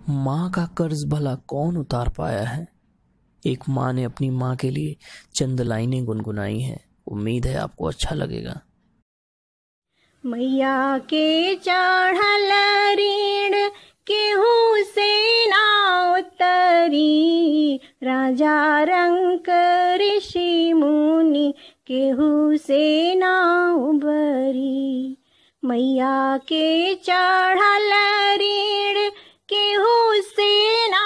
माँ का कर्ज भला कौन उतार पाया है एक माँ ने अपनी माँ के लिए चंद लाइनें गुनगुनाई हैं उम्मीद है आपको अच्छा लगेगा मैया के चढ़ल ऋण केहू से ना उतरी राजा रंक ऋषि मुनि केहू से ना उबरी मैया के चढ़ल ऋण केहू से ना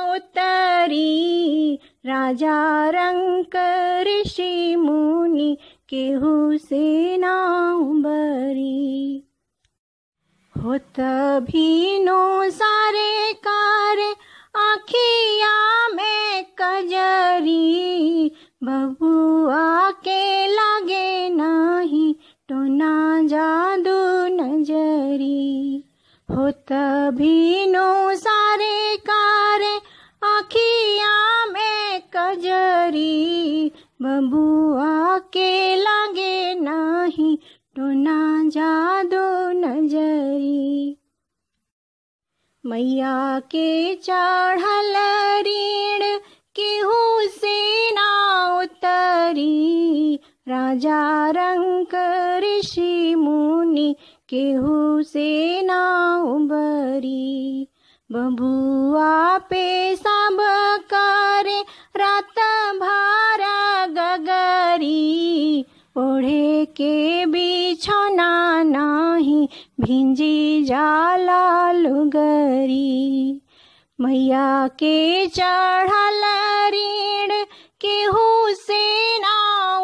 उतरी राजा रंक ऋषि मुनि केहू से ना उबरी होत भीनो सारे कार आखिया में कजरी बबुआ के लागे नाही टोना जादू नजरी होत भीनो सारे कार आखिया में कजरी बबुआ के लागे नाही टोना जादू नजरी मैया के चढ़ल ऋण केहू से ना उतरी राजा रंक ऋषि मुनि केहू से ना उबरी बबुआ पे सब करे रात भार गगरी ओढ़े के बिछौना नाही भिंजी जाला लुगरी मैया के चढ़ल ऋण केहू से ना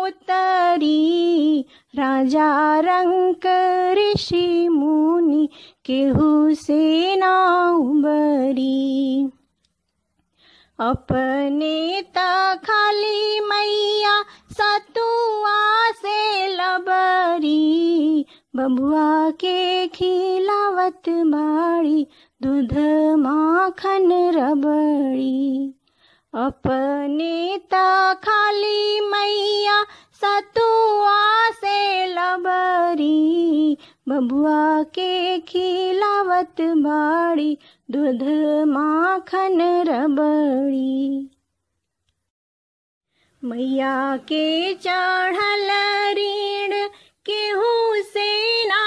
उतरी राजा रंक ऋषि मुनि केहू से ना उबरी अपने त खाली मैया सतुआ से लबरी बबुआ के खिलावत बाड़ी दूध माखन रबड़ी अपने त खाली मैया सतुआ से लबरी बबुआ के खिलावत बाड़ी दूध माखन रबड़ी मैया के चढ़ल ऋण केहू से ना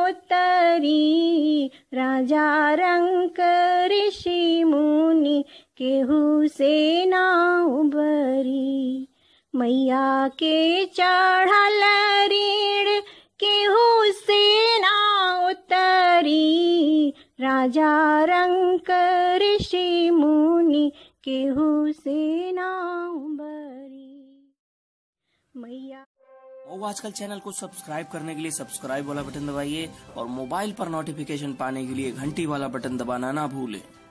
उतरी राजा रंक ऋषि मुनि केहू से ना उबरी मैया के चढ़ल ऋण केहू से ना उतरी राजा रंक ऋषि मुनि केहू से ना उबरी मैया वो आजकल चैनल को सब्सक्राइब करने के लिए सब्सक्राइब वाला बटन दबाइए और मोबाइल पर नोटिफिकेशन पाने के लिए घंटी वाला बटन दबाना ना भूलें